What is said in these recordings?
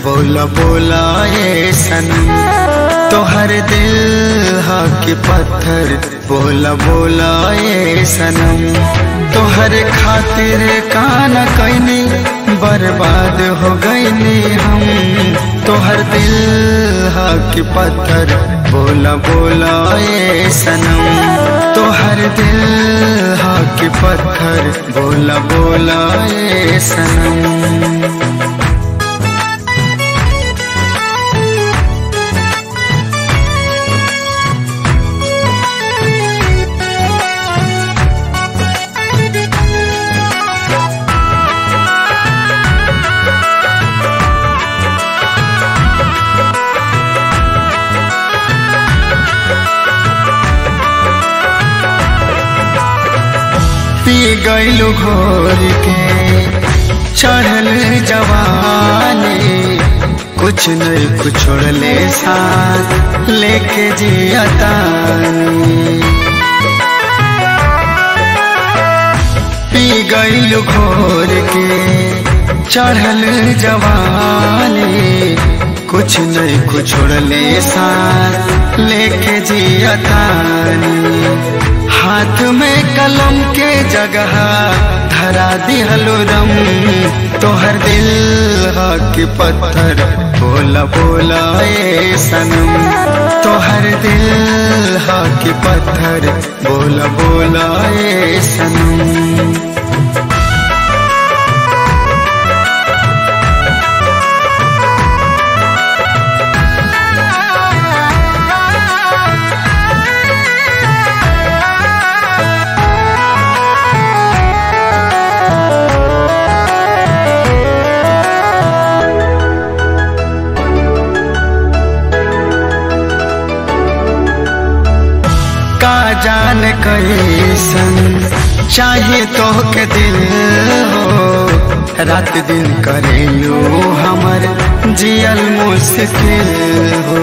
बोला बोला ए सनम तोहर दिल हा के पत्थर बोला बोला ए सनम तोहर खातिर काना कैनी बर्बाद हो गईनी हम तोहर दिल हा के पत्थर बोला बोला ए सनम तोहर दिल हा के पत्थर बोला बोला ए सनम पी गईलू घोर के चढ़ल जवानी कुछ नहीं कुछ छोड़ले साथ लेके जियतानी पी गईलू घोर के चढ़ल जवानी कुछ नहीं कुछ छोड़ले साथ लेके जियतानी हाथ में कलम के जगह धरा दिहलो रम तोहर दिल के पत्थर बोला बोला ए सनम तोहर दिल के पत्थर बोला बोला ए सनम का जान कैसन चाहे तो के दिल हो रात दिन करेलू हमर जियल मुश्किल हो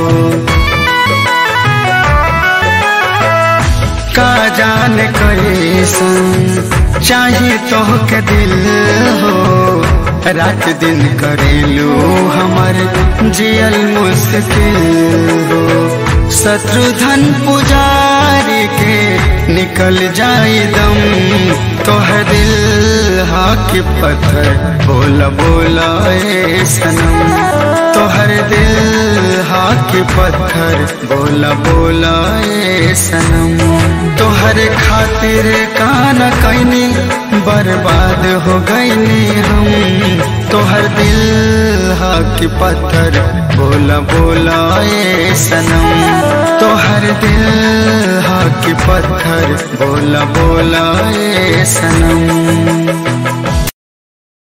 का जान कैसन चाहे तो के दिल हो रात दिन करेलू हमर जियल मुश्किल हो शत्रुधन पुजारी के निकल जाए दम तोहर दिल हा के पत्थर बोला बोला ए सनम तोहर दिल हा के पत्थर बोला बोला ए सनम तोहर खातिर काना कैनी बर्बाद हो गईनी हम तोहर दिल हा के पत्थर बोला बोला ए सनम तोहर दिल हा के पत्थर बोला बोला ए सनम